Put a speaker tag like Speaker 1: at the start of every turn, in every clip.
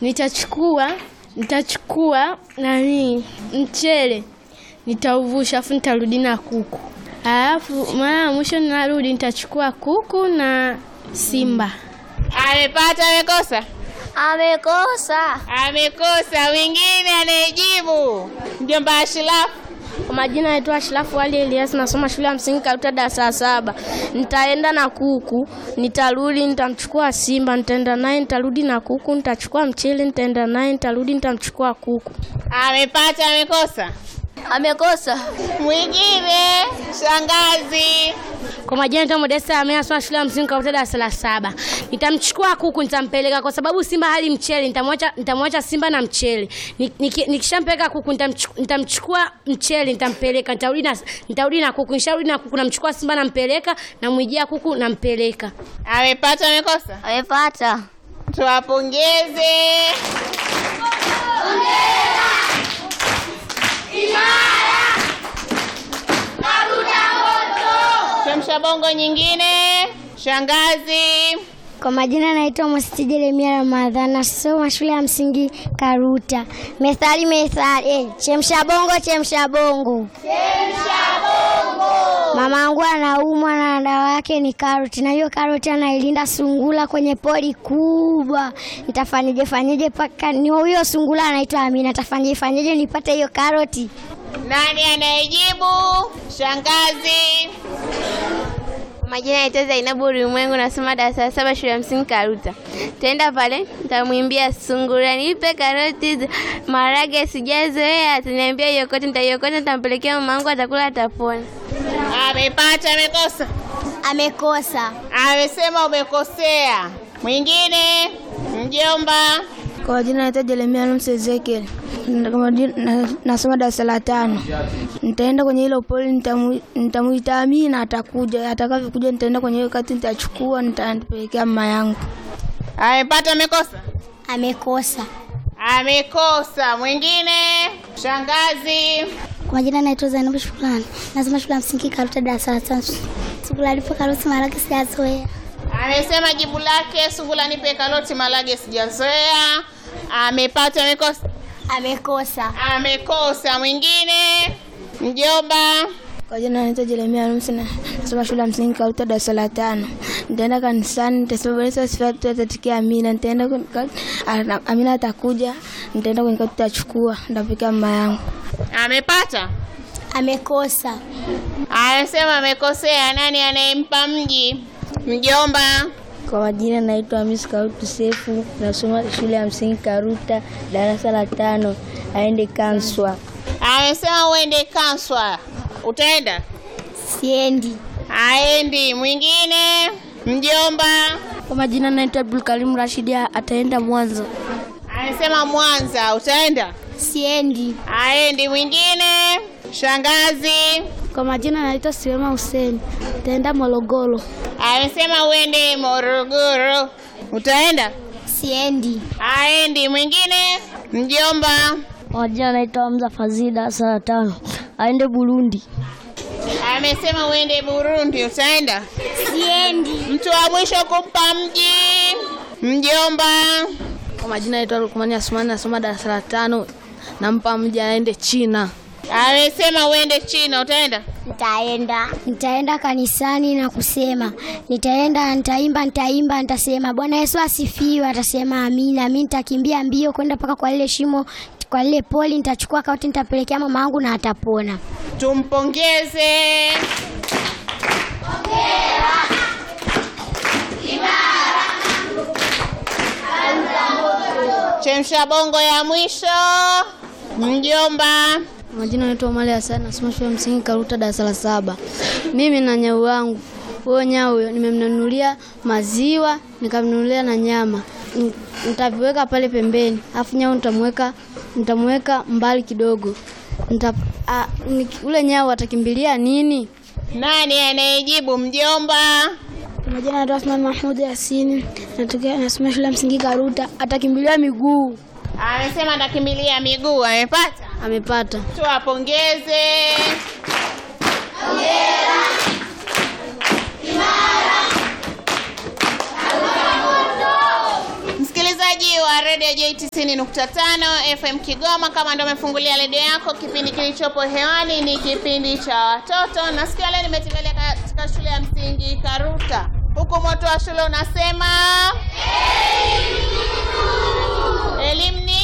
Speaker 1: nitachukua nitachukua nani mchele nitauvusha afu nitarudi na kuku alafu mara ya mwisho ninarudi nitachukua kuku na simba
Speaker 2: Amepata, amekosa?
Speaker 3: Amekosa.
Speaker 2: Amekosa. Wengine anayejibu mjomba Ashirafu.
Speaker 1: Kwa majina naitwa Ashirafu Ali Elias, nasoma shule ya msingi Karuta darasa la saba. Nitaenda na kuku, nitarudi, nitamchukua simba, nitaenda naye, nitarudi na kuku, nitachukua mchele, nitaenda naye, nitarudi, nitamchukua kuku.
Speaker 2: Amepata, amekosa?
Speaker 3: Amekosa.
Speaker 2: Mwingine shangazi.
Speaker 1: Kwa majina naitwa Modesta Amea, nasoma shule ya msingi Karuta darasa la saba. Nitamchukua kuku, nitampeleka kwa sababu simba hali mchele, nitamwacha nitamwacha simba na mchele. Ni- niki- Nikishampeleka kuku, nitamchu- nitamchukua mchele, nitampeleka, nitarudi na nitarudi na kuku, nisharudi na kuku, namchukua simba, nampeleka, namwijia kuku, nampeleka.
Speaker 2: Amepata, amekosa?
Speaker 3: Amepata.
Speaker 2: Tuwapongeze. Chemsha bongo nyingine. Shangazi.
Speaker 4: Kwa majina naitwa Mwasiti Jeremia Ramadhani, nasoma shule ya msingi Karuta. Methali methali, eh, chemsha bongo chemsha bongo. Mama yangu anaumwa na dawa yake ni karoti, na hiyo karoti anailinda sungula kwenye pori kubwa. Nitafanyeje fanyeje paka ni huyo sungula anaitwa Amina, nitafanyeje fanyeje nipate hiyo karoti?
Speaker 2: Nani anayejibu? Shangazi.
Speaker 3: Majina naitwa Zainabu Ulimwengu, nasoma darasa la saba shule ya msingi Karuta. Taenda pale nitamwimbia sungura, nipe karoti hizo, maharage sijazoea. Ataniambia iokota, nitaiokota, nitampelekea mama yangu, atakula, atapona.
Speaker 2: Amepata, amekosa?
Speaker 4: Amekosa.
Speaker 2: Amesema umekosea. Mwingine mjomba.
Speaker 5: Kwa majina naitwa Jeremia Almsi Ezekiel. Kwa majina- na- Nasoma darasa la tano. Nitaenda kwenye hilo poli, nitamu- nitamuita Amina, atakuja. Atakavyokuja nitaenda kwenye hiyo kati, nitachukua, nitapelekea mama yangu.
Speaker 2: Amepata, amekosa?
Speaker 4: Amekosa.
Speaker 2: Amekosa. Mwingine shangazi.
Speaker 4: Kwa majina naitwa Zainabu Shukrani, nasoma shule ya msingi Karuta darasa la tatu. Sungula lipo karoti maharage sijazoea.
Speaker 2: Amesema jibu lake sungula nipe karoti malage sijazoea. Amepata, amekosa?
Speaker 4: Amekosa.
Speaker 2: Amekosa. Mwingine mjomba.
Speaker 5: Kwa jina naitwa Jeremia Almsi, na- nasoma shule ya msingi Karuta darasa la tano. Nitaenda kanisani, nitasoma Bwana sifatu atatikia Amina. Nitaenda kwenye kati, ana- Amina atakuja, nitaenda kwenye kati, tutachukua, nitapelekea mama yangu.
Speaker 2: Amepata?
Speaker 4: Amekosa.
Speaker 2: Amesema amekosea. Nani anayempa mji? Mjomba.
Speaker 5: Kwa majina naitwa Hamis Kautu Sefu, nasoma shule ya msingi Karuta darasa la tano, aende Kanswa.
Speaker 2: Amesema uende Kanswa. Utaenda?
Speaker 4: Siendi.
Speaker 2: Aendi. Mwingine mjomba.
Speaker 1: Kwa majina naitwa Abdul Karim Rashidi, ataenda Mwanza.
Speaker 2: Amesema Mwanza. Utaenda?
Speaker 4: Siendi.
Speaker 2: Aendi. Mwingine shangazi.
Speaker 1: Kwa majina naitwa Siwema Hussein, ataenda Morogoro.
Speaker 2: Amesema uende Morogoro. Utaenda?
Speaker 4: Siendi.
Speaker 2: Aendi. Mwingine mjomba.
Speaker 1: Kwa majina naitwa Hamza Fazil, darasa la tano, aende Burundi.
Speaker 2: Amesema uende Burundi. Utaenda?
Speaker 4: Siendi.
Speaker 2: Mtu wa mwisho kumpa mji. Mjomba.
Speaker 1: Kwa majina naitwa Lukmani Asmani, nasoma darasa la tano, nampa mji aende China.
Speaker 2: Amesema uende China. Utaenda?
Speaker 4: Nitaenda. Nitaenda kanisani na kusema, nitaenda, nitaimba, nitaimba, nitasema Bwana Yesu asifiwe, atasema amina. Mimi nitakimbia mbio kwenda mpaka kwa lile shimo, kwa lile poli, nitachukua kauti, nitapelekea mama yangu na atapona.
Speaker 2: Tumpongeze. Chemsha bongo ya mwisho. Mjomba.
Speaker 1: Majina naitwa Omari Hassan, nasoma shule ya msingi Karuta darasa la saba. Mimi na nyau wangu huyo nyau huyo nimemnunulia maziwa nikamnunulia na nyama, N- nitaviweka pale pembeni, afu nyau nitamweka nitamweka mbali kidogo. Nita, a, ni, ule nyau atakimbilia nini?
Speaker 2: Nani anayejibu? Mjomba.
Speaker 5: Kwa majina naitwa Asmani Mahmud Yasini, natokea nasoma shule ya msingi Karuta, atakimbilia miguu.
Speaker 2: Amesema atakimbilia miguu. Amepata?
Speaker 1: Amepata.
Speaker 2: Tuwapongeze. Msikilizaji msikilizaji wa redio J 90.5 FM Kigoma, kama ndio umefungulia redio yako, kipindi kilichopo hewani ni kipindi cha watoto, na siku ya leo nimetembelea katika shule ya msingi Karuta, huku moto wa shule unasema elimu ni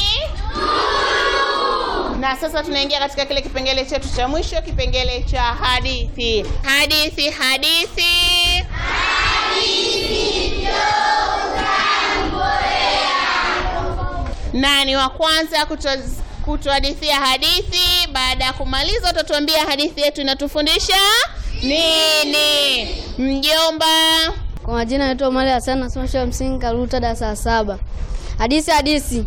Speaker 2: na sasa tunaingia katika kile kipengele chetu cha mwisho, kipengele cha hadithi. Hadithi, hadithi, nani wa kwanza kuto- kutuhadithia hadithi? Baada ya kumaliza, utatuambia hadithi yetu inatufundisha nini. Mjomba,
Speaker 1: Kwa majina naitwa Omari Hassan, nasoma shule ya msingi Karuta darasa la saba. Hadisi hadisi.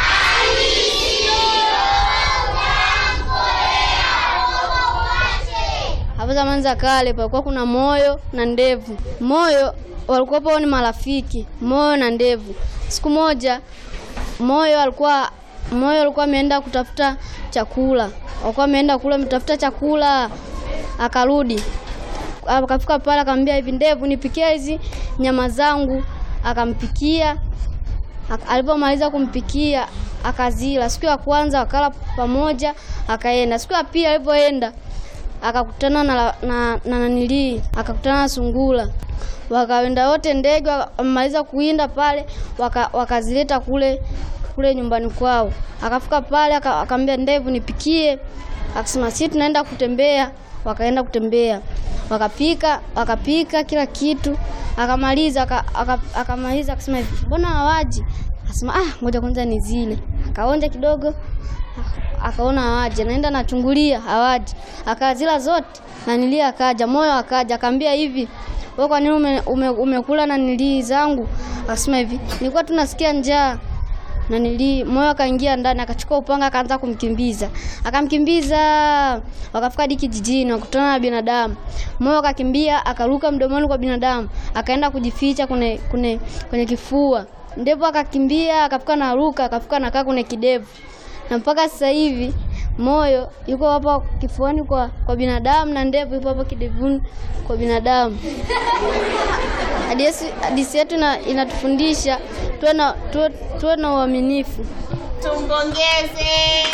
Speaker 1: Hapo zamani za kale palikuwa kuna moyo na ndevu. Moyo walikuwa wao ni marafiki, moyo na ndevu. Siku moja moyo alikuwa moyo alikuwa ameenda kutafuta chakula, alikuwa ameenda kula mtafuta chakula, akarudi akafika pale akamwambia hivi, ndevu nipikia hizi nyama zangu. Akampikia, Ak- alipomaliza kumpikia akazila. Siku ya kwanza wakala pamoja, akaenda. Siku ya pili alipoenda akakutana na na, na, na nanilii akakutana na sungula, wakaenda wote ndege, wamaliza kuinda pale, waka, wakazileta kule kule nyumbani kwao. Akafika pale aka- akamwambia ndevu nipikie, akasema sisi tunaenda kutembea. Wakaenda kutembea, wakapika wakapika kila kitu, akamaliza aka- aka- akamaliza akasema hivi, mbona hawaji? Akasema ah, ngoja kwanza nizile. Akaonja kidogo akaona hawaji, anaenda nachungulia hawaji, akazila zote na nilia, akaja moyo akaja, akaambia hivi wewe kwa nini ume, ume, umekula na nilii zangu? Akasema hivi nilikuwa tunasikia njaa na nili moyo akaingia ndani akachukua upanga akaanza kumkimbiza akamkimbiza wakafika hadi kijijini wakutana na binadamu moyo akakimbia akaruka mdomoni kwa binadamu akaenda kujificha kwenye kwenye kwenye kifua ndevu akakimbia akafika na ruka akafika nakaa kwenye kidevu na mpaka sasa hivi moyo yuko hapo kifuani kwa, kwa binadamu na ndevu yuko hapo kidevuni kwa binadamu. Hadithi hadithi yetu ina- inatufundisha tuwe na tuwe, tuwe na uaminifu.
Speaker 2: tumpongeze.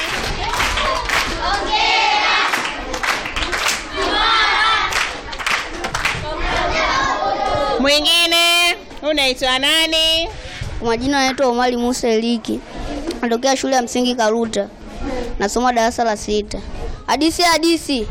Speaker 2: Mwingine unaitwa nani?
Speaker 6: Kwa majina anaitwa Omari Musa Eliki, natokea shule ya msingi Karuta, nasoma darasa la sita. Hadisi hadisi.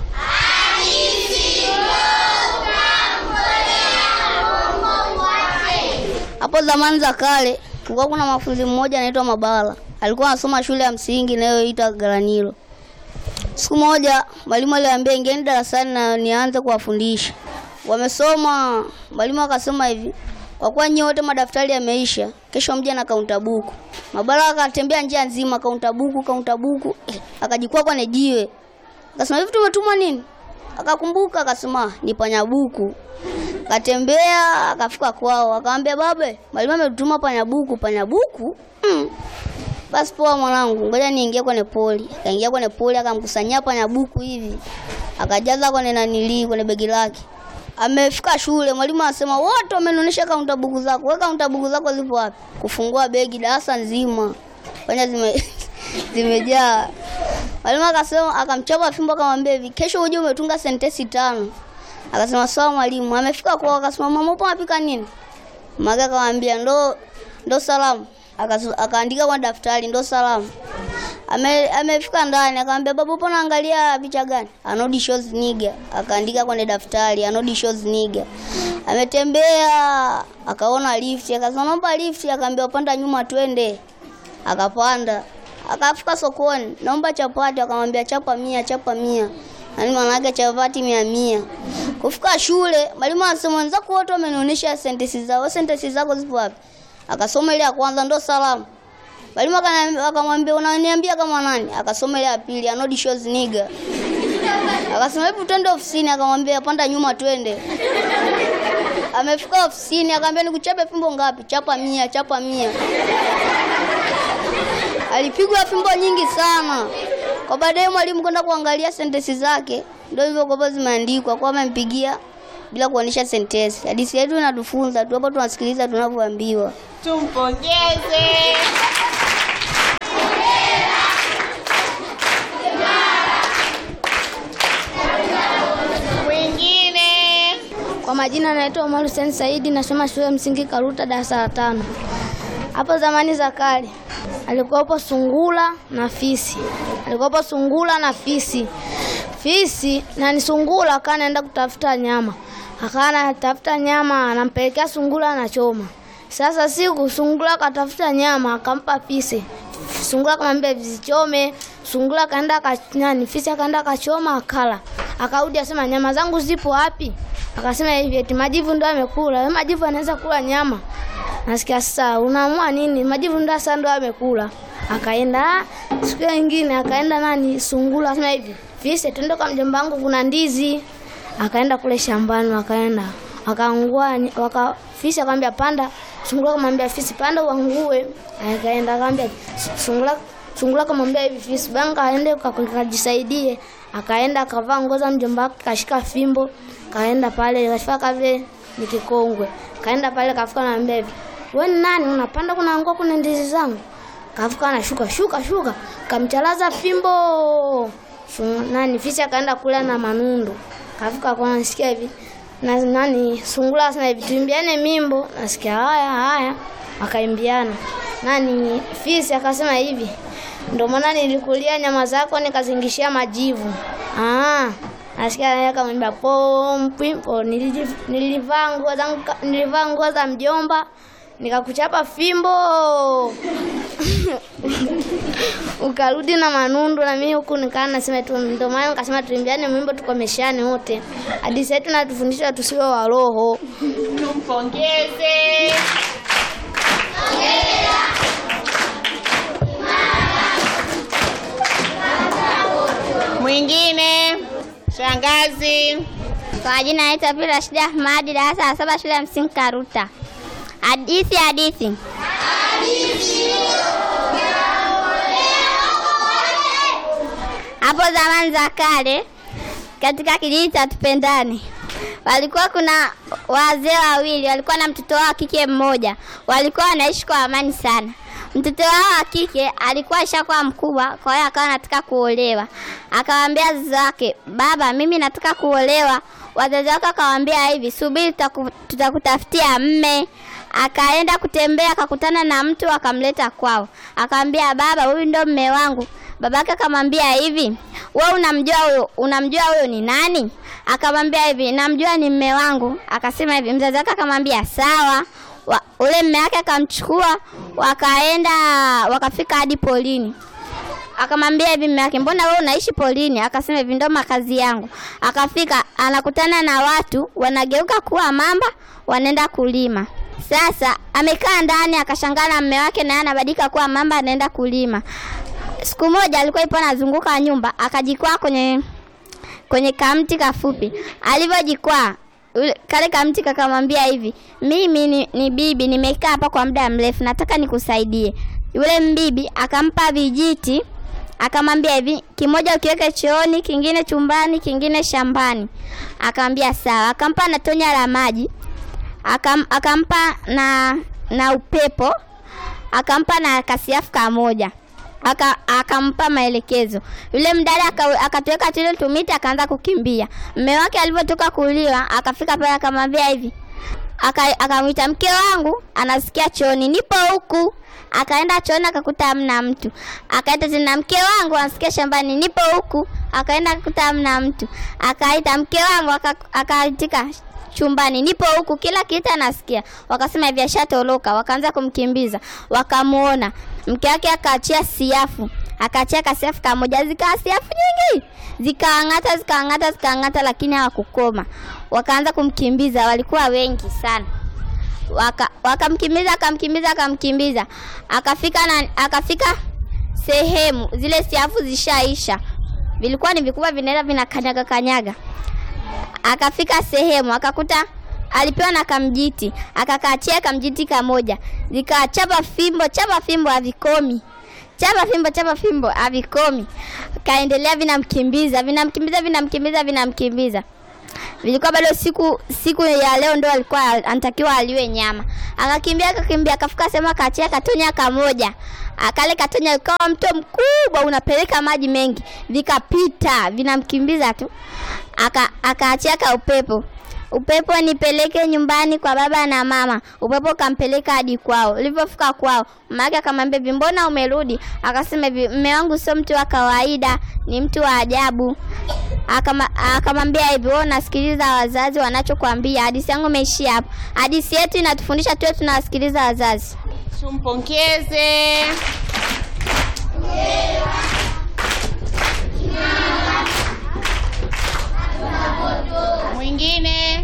Speaker 6: Hapo zamani za kale kulikuwa kuna mafunzi mmoja anaitwa Mabala, alikuwa anasoma shule ya msingi inayoitwa Garanilo. Siku moja mwalimu aliambia ingieni darasani na nianze kuwafundisha. Wamesoma, mwalimu akasema hivi, kwa kuwa nyinyi wote madaftari yameisha, kesho mje na kaunta buku. Mabara akatembea njia nzima, kaunta buku, kaunta buku, eh, akajikwaa kwenye jiwe. Akasema hivi, tumetumwa nini? Akakumbuka akasema ni panyabuku. Akatembea akafika kwao, akamwambia babe, mwalimu ametutuma panyabuku. Panyabuku? Mm. Basi poa mwanangu, ngoja niingie kwenye poli. Akaingia kwenye poli akamkusanyia panyabuku hivi, akajaza kwenye nanilii kwenye begi lake. Amefika shule, mwalimu anasema wote wamenionyesha kaunta buku zako. Wewe kaunta buku zako zipo wapi? Kufungua begi darasa nzima. Panya zime zimejaa. Mwalimu akasema akamchapa fimbo akamwambia hivi, kesho uje umetunga sentensi tano. Akasema sawa mwalimu. Amefika kwao akasema mama upo unapika nini? Mama akamwambia ndo ndo salamu. Akasu- Akaandika kwa daftari ndo salamu. Ame, amefika ndani akamwambia baba upo naangalia picha gani? Anodi shows nigga. Akaandika kwenye daftari Anodi shows nigga. Ametembea akaona lift akasema naomba lift akaambia panda nyuma twende. Akapanda. Akafika sokoni, naomba chapati akamwambia chapa mia, chapa mia. Yaani maana yake chapati mia mia. Kufika shule, mwalimu anasema wenzako wote wamenionyesha sentensi zao. Wewe sentensi zako zipo wapi? Akasoma ile ya kwanza ndo salamu. Mwalimu akana- akamwambia unaniambia kama nani? Akasoma ile ya pili, anodi shows nigga. Akasema hebu twende ofisini, akamwambia panda nyuma twende. Amefika ofisini akamwambia nikuchape fimbo ngapi? Chapa mia, chapa mia. Alipigwa fimbo nyingi sana. Kwa baadaye mwalimu kwenda kuangalia sentensi zake, ndio hivyo kwa zimeandikwa kwa amempigia bila kuonyesha sentensi. Hadithi yetu inatufunza tu, hapo tunasikiliza tunavyoambiwa.
Speaker 2: Tumpongeze. Mwingine.
Speaker 1: Kwa majina naitwa Omar Hussein Saidi, nasoma shule ya msingi Karuta darasa la tano. Hapo zamani za kale alikuwapo sungula na fisi, alikuwapo sungula na fisi. Fisi na ni sungula akawa anaenda kutafuta nyama, akawa anatafuta nyama, anampelekea sungula anachoma. Sasa siku sungula akatafuta nyama akampa fisi, sungula akamwambia visichome. Sungula akaenda akanyani, fisi akaenda akachoma akala, akarudi asema nyama zangu zipo wapi? Akasema hivi eti majivu ndo amekula. Wewe majivu anaweza kula nyama? Nasikia sasa unaamua nini? Majivu ndo sasa ndo amekula. Akaenda siku nyingine akaenda nani sungula akasema hivi fisi twende kwa mjomba wangu kuna ndizi. Akaenda kule shambani wakaenda akaangua waka fisi akamwambia panda. Sungula akamwambia fisi panda uangue. Akaenda akamwambia sungula sungula akamwambia hivi fisi banga aende kajisaidie. Akaenda akavaa nguo za mjomba wake kashika fimbo kaenda pale kafika kave ni kikongwe kaenda pale kafika naambia hivi wewe ni nani unapanda kuna nguo kuna ndizi zangu kafika anashuka shuka shuka kamchalaza fimbo Su, nani fisi akaenda kula na manundo kafika kwa nasikia hivi na nani sungula sana hivi tuimbiane mimbo nasikia haya haya akaimbiana nani fisi akasema hivi ndio maana nilikulia nyama zako nikazingishia majivu ah nasikia yeye akamwambia pompimpo nilivaa nguo zangu nilivaa nguo za mjomba nikakuchapa fimbo ukarudi na manundu na mimi huku nikaa nasema tu ndio maana nikasema tuimbiane mwimbo tukomeshane wote hadithi yetu natufundisha tusiwe wa roho
Speaker 2: Tumpongeze. Mwingine. Shangazi.
Speaker 3: Kwa majina naitwa Pili Rashidi Ahmadi, darasa la saba, shule ya msingi Karuta. Hadithi hadithi. Hapo zamani za kale, katika kijiji cha Tupendani, walikuwa kuna wazee wawili, walikuwa na mtoto wao wa kike mmoja, walikuwa wanaishi kwa amani sana. Mtoto wao wa kike alikuwa ashakuwa mkubwa, kwa hiyo akawa anataka kuolewa. Akawaambia wazazi wake, baba, mimi nataka kuolewa. Wazazi wake akamwambia hivi, subiri, tutaku- tutakutafutia mme. Akaenda kutembea, akakutana na mtu, akamleta kwao, akamwambia, baba, huyu ndo mme wangu. Babake akamwambia hivi, wewe unamjua huyo, unamjua huyo ni nani? Akamwambia hivi, namjua ni mme wangu. Akasema hivi, mzazi wake akamwambia sawa wa, ule mme wake akamchukua wakaenda wakafika hadi polini akamwambia hivi mme wake mbona wewe unaishi polini akasema hivi ndo makazi yangu akafika anakutana na watu wanageuka kuwa mamba wanaenda kulima sasa amekaa ndani akashangaa na mme wake naye anabadilika kuwa mamba anaenda kulima siku moja alikuwa ipo anazunguka nyumba akajikwaa kwenye kwenye kamti kafupi alivyojikwaa ule- kale kamti kakamwambia hivi mimi ni, ni bibi nimekaa hapa kwa muda mrefu nataka nikusaidie yule mbibi akampa vijiti akamwambia hivi kimoja ukiweke chooni kingine chumbani kingine shambani akamwambia sawa akampa na tonya la maji akam, akampa na na upepo akampa na kasiafu kamoja aka akampa maelekezo yule mdada aka- akatuweka tule tumiti akaanza kukimbia mme wake alivyotoka kuliwa akafika pale akamwambia hivi Aka- akamwita mke wangu anasikia chooni nipo huku akaenda chooni akakuta hamna mtu akaita tena mke wangu anasikia shambani nipo huku akaenda akakuta hamna mtu akaita mke wangu aka- akaitika chumbani nipo huku kila kitu anasikia wakasema hivi ashatoroka wakaanza kumkimbiza wakamuona mke wake akaachia siafu akaachia kasiafu kamoja zikawa siafu nyingi zikaang'ata zikaang'ata zikaang'ata lakini hawakukoma wakaanza kumkimbiza walikuwa wengi sana waka wakamkimbiza akamkimbiza akamkimbiza akafika na akafika sehemu zile siafu zishaisha vilikuwa ni vikubwa vinaenda vinakanyaga kanyaga akafika sehemu akakuta alipewa na kamjiti akakaachia kamjiti kamoja zikachapa fimbo chapa fimbo havikomi chapa fimbo chapa fimbo havikomi kaendelea vinamkimbiza vinamkimbiza vinamkimbiza vinamkimbiza
Speaker 7: vilikuwa bado siku siku ya leo ndo alikuwa anatakiwa aliwe nyama. Akakimbia akakimbia akafika sehemu akachia katonya kamoja. Akale katonya ukawa mto mkubwa unapeleka maji mengi, vikapita vinamkimbiza tu. Aka akaachia ka upepo. Upepo nipeleke nyumbani kwa baba na mama. Upepo kampeleka hadi kwao. Ulipofika kwao, mama yake akamwambia hivi, mbona umerudi? Akasema hivi, mme wangu sio mtu wa kawaida, ni mtu wa ajabu. Akama- Akamwambia hivi, wewe unasikiliza wazazi wanachokwambia. Hadithi yangu imeishia hapo. Hadithi yetu inatufundisha tuwe tunawasikiliza wazazi.
Speaker 2: Tumpongeze. Mwingine,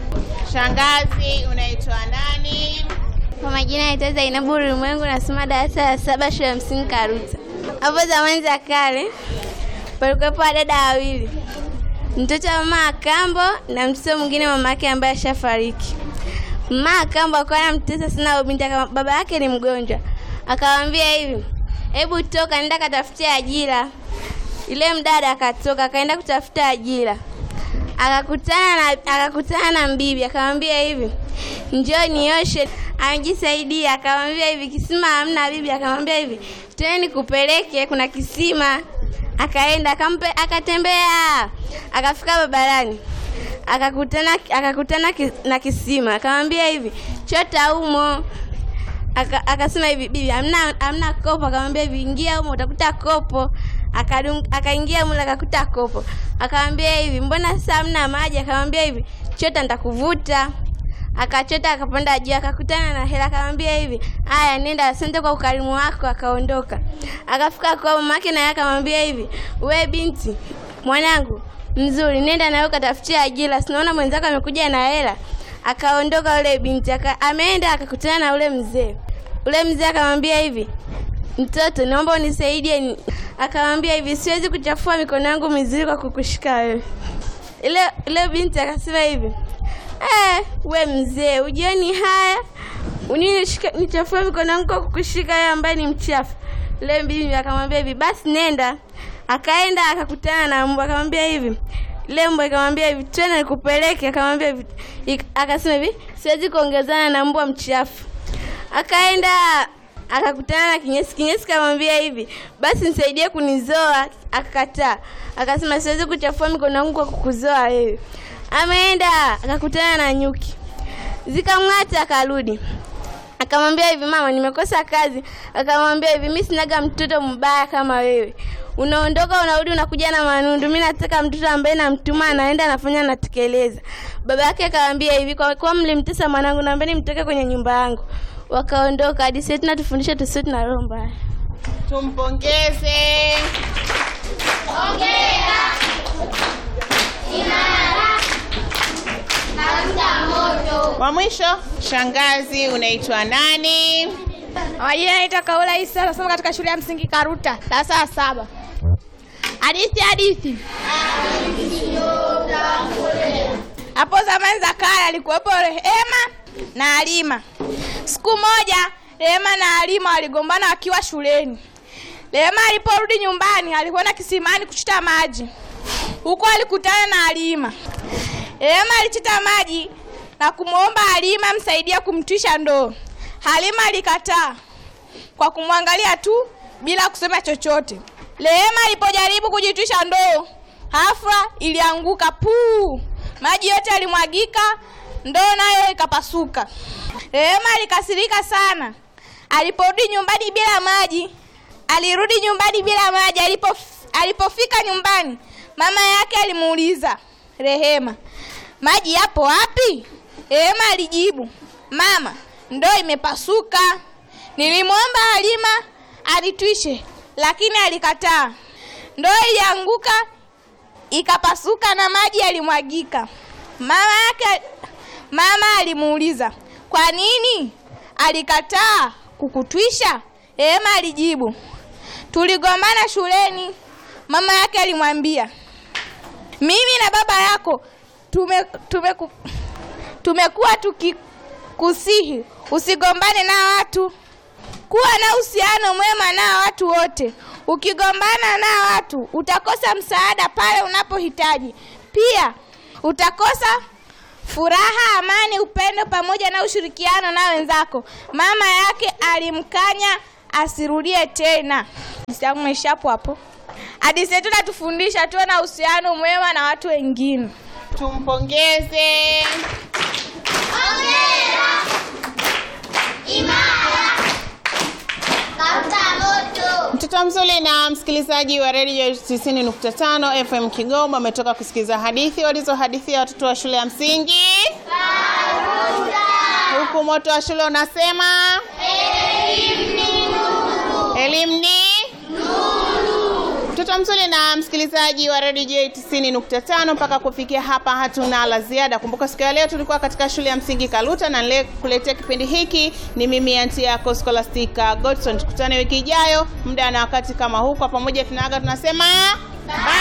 Speaker 2: shangazi, unaitwa nani?
Speaker 3: Kwa majina naitwa Zainabu Ulimwengu, nasoma darasa la saba shule ya msingi Karuta. Hapo zamani za kale palikuwepo wadada wawili, mtoto wa mama Akambo na mtoto mwingine mama yake ambaye ashafariki. Mama Akambo akawa anamtesa sana huyo binti, akama- baba yake ni mgonjwa, akamwambia hivi, hebu toka, nenda katafutia ajira. Ile mdada akatoka akaenda kutafuta ajira akakutana na akakutana na mbibi akamwambia hivi njoo nioshe amejisaidia akamwambia hivi kisima hamna bibi akamwambia hivi twende nikupeleke kuna kisima akaenda akampe akatembea akafika barabarani akakutana akakutana ki- na kisima akamwambia hivi chota humo Aka- akasema hivi bibi hamna hamna kopo akamwambia hivi ingia humo utakuta kopo Akadung- akaingia mule akakuta kopo akamwambia hivi mbona sasa hamna maji akamwambia hivi chota nitakuvuta akachota akapanda juu akakutana na hela akamwambia hivi haya nenda asante kwa ukarimu wako akaondoka akafika kwa mamake naye akamwambia hivi we binti mwanangu mzuri nenda nawe ukatafutia ajira sinaona mwenzako amekuja na hela akaondoka ule binti aka, ameenda akakutana na ule mzee ule mzee akamwambia hivi mtoto naomba unisaidie ni-" akamwambia hivi siwezi kuchafua mikono yangu mizuri kwa kukushika wewe ile ile binti akasema hivi eh, we mzee ujioni haya unini nishika- nichafue mikono yangu kwa kukushika wewe ambaye ni mchafu ile bibi akamwambia hivi basi nenda akaenda akakutana na mbwa akamwambia hivi ile mbwa ikamwambia hivi twende nikupeleke akamwambia hivi ik- akasema hivi siwezi kuongezana na mbwa mchafu akaenda akakutana na kinyesi kinyesi kamwambia hivi basi nisaidie kunizoa akakataa akasema siwezi kuchafua mikono yangu kwa kukuzoa wewe ameenda akakutana na nyuki zikamng'ata akarudi akamwambia hivi mama nimekosa kazi akamwambia hivi mi sinaga mtoto mbaya kama wewe unaondoka unarudi unakuja na manundu mi nataka mtoto ambaye namtuma anaenda anafanya natekeleza baba yake akamwambia hivi kwa kuwa mlimtesa mwanangu naambeni mtoke kwenye nyumba yangu wakaondoka hadi sasa tunatufundisha tusiwe tuna roho mbaya
Speaker 2: Tumpongeze. Wa mwisho, shangazi, unaitwa nani?
Speaker 5: Majina naitwa Kaula Isa, nasoma katika shule ya msingi Karuta, darasa la saba. Hadithi hadithi. Hapo zamani za kale alikuwepo Rehema na Halima. Siku moja Rehema na Halima waligombana wakiwa shuleni. Rehema aliporudi nyumbani alikwenda kisimani kuchota maji. Huko alikutana na Halima. Rehema alichota maji na kumwomba Halima msaidia kumtwisha ndoo. Halima alikataa kwa kumwangalia tu bila kusema chochote. Rehema alipojaribu kujitwisha ndoo, hafla ilianguka puu, maji yote yalimwagika, ndoo nayo ikapasuka. Rehema alikasirika sana. Aliporudi nyumbani bila maji, alirudi nyumbani bila maji. Alipof, alipofika nyumbani, mama yake alimuuliza Rehema, maji yapo wapi? Rehema alijibu, mama, ndoo imepasuka. Nilimwomba Halima anitwishe, lakini alikataa. Ndoo ilianguka ikapasuka na maji yalimwagika. Mama yake mama alimuuliza, kwa nini alikataa kukutwisha? Rehema alijibu, tuligombana shuleni. Mama yake alimwambia, mimi na baba yako tume, tume, tumekuwa tukikusihi usigombane na watu, kuwa na uhusiano mwema na watu wote. Ukigombana na watu utakosa msaada pale unapohitaji. Pia
Speaker 8: utakosa furaha, amani, upendo pamoja na ushirikiano na wenzako. Mama yake alimkanya asirudie tena. Hadithi yangu imeisha hapo hapo. Hadithi yetu inatufundisha tuwe na uhusiano mwema na watu wengine.
Speaker 2: Tumpongeze. Mtoto mzuri na msikilizaji wa redio 90.5 FM Kigoma ametoka kusikiliza hadithi walizohadithia watoto wa shule ya msingi huku moto wa shule unasema elimu ni mtoto mzuri na msikilizaji wa redio J 90.5. Mpaka kufikia hapa hatuna la ziada. Kumbuka siku ya leo tulikuwa katika shule ya msingi Kaluta na nile kuletea kipindi hiki ni mimi anti yako Scholastica Godson. Tukutane wiki ijayo muda na wakati kama huu, kwa pamoja tunaaga tunasema bye.